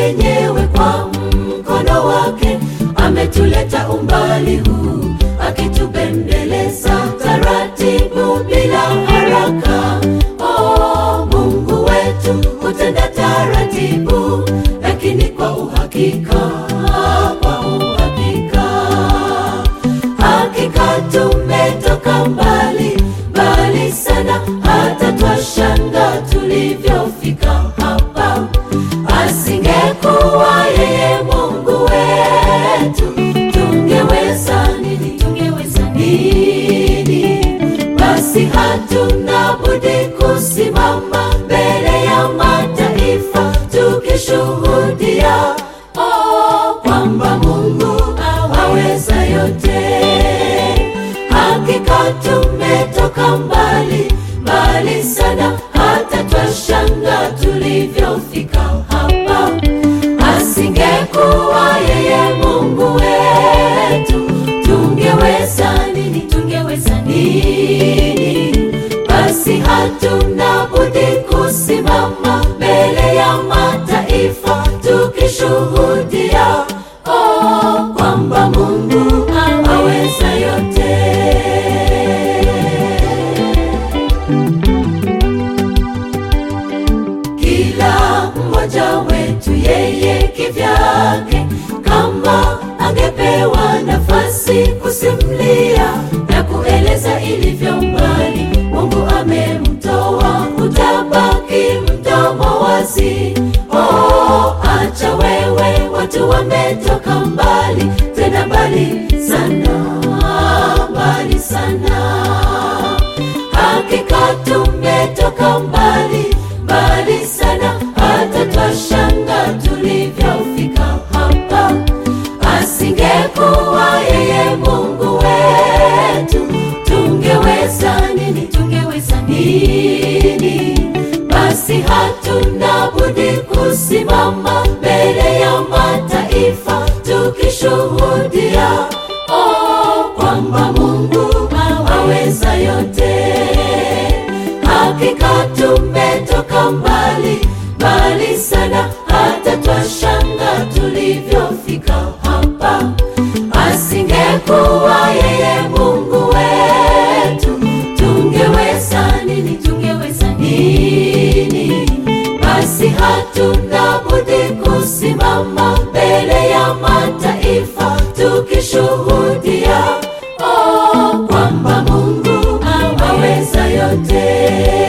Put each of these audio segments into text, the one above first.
mwenyewe kwa mkono wake ametuleta umbali huu, akitubembeleza taratibu bila haraka. Oh, Mungu wetu hutenda taratibu, lakini kwa uhakika, kwa uhakika hakika tumetoka mbali mbali sana, hata twashanga tulivyofika hapa. Asingekuwa yeye Mungu wetu, tungeweza nini? Tungeweza nini? Basi hatuna budi kusimama mbele ya mataifa tukishuhudia oh, kwamba Mungu aweza yote. Hakika tumetoka mbali mbali sana, hata twashanga tulivyofika hapa. Asingekuwa yeye Mungu wetu, tungeweza nini? Tungeweza nini? Basi hatuna budi kusimama mbele ya mataifa tukishuhudia oh, kwamba Mungu aweza yote. Kila mmoja wetu yeye kivyake, kama angepewa nafasi kusimulia na kueleza ilivyo mbali Mungu amemtoa, utabaki mdomo wazi. Oh, acha wewe, watu wametoka mbali, tena mbali sana, mbali sana. Hakika tumetoka mbali mbali sana, hata twashanga tulivyofika hapa. Asingekuwa yeye Mungu wetu, tungeweza nini? Tungeweza nini? Basi hatuna budi kusimama mbele ya mataifa tukishuhudia oh, kwamba Mungu aweza yote. Hakika tumetoka mbali mbali sana, hata twashanga tulivyofika hapa. Asingekuwa yeye Mungu wetu, tungeweza nini? Tungeweza nini? Basi hatuna budi kusimama mbele ya mataifa tukishuhudia oh, kwamba Mungu aweza yote.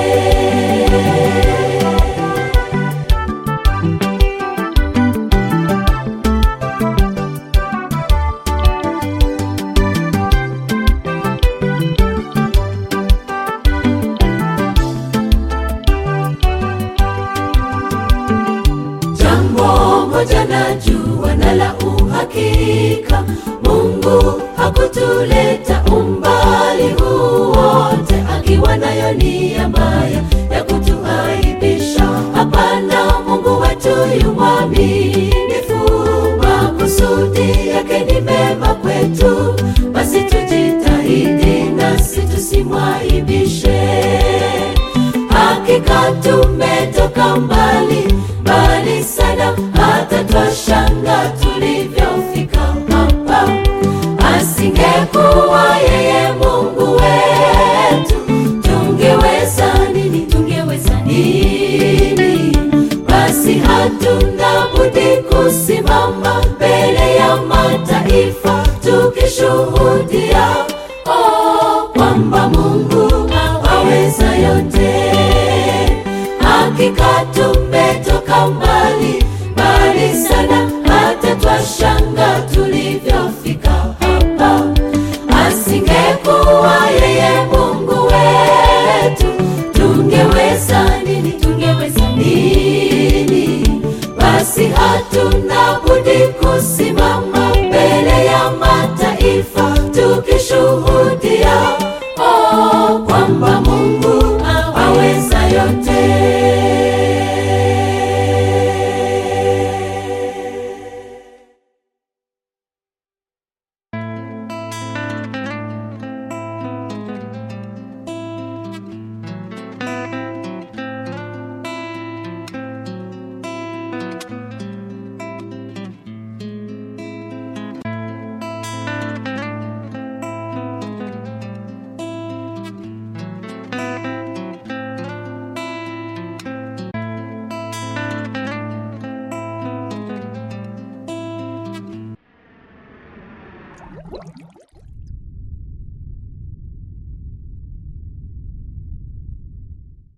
Jambo moja najua na la uhakika, Mungu hakutuleta umbali huu wote akiwa nayo nia mbaya ya kutuaibisha. Hapana, Mungu wetu yu mwaminifu, makusudi yake ni mema kwetu. Basi tujitahidi nasi tusimwaibishe. Hakika tumetoka mbali mbali sana, hata twashanga tulivyofika hapa. Asingekuwa yeye Mungu wetu, tungeweza nini? Tungeweza nini? Basi hatuna budi kusimama mbele ya mataifa tukishuhudia oh, kwamba Mungu aweza yote. Hakika tumetoka mbali mbali sana, hata twashanga tulivyofika hapa. Asingekuwa yeye Mungu wetu, tungeweza nini? Tungeweza nini? Basi hatuna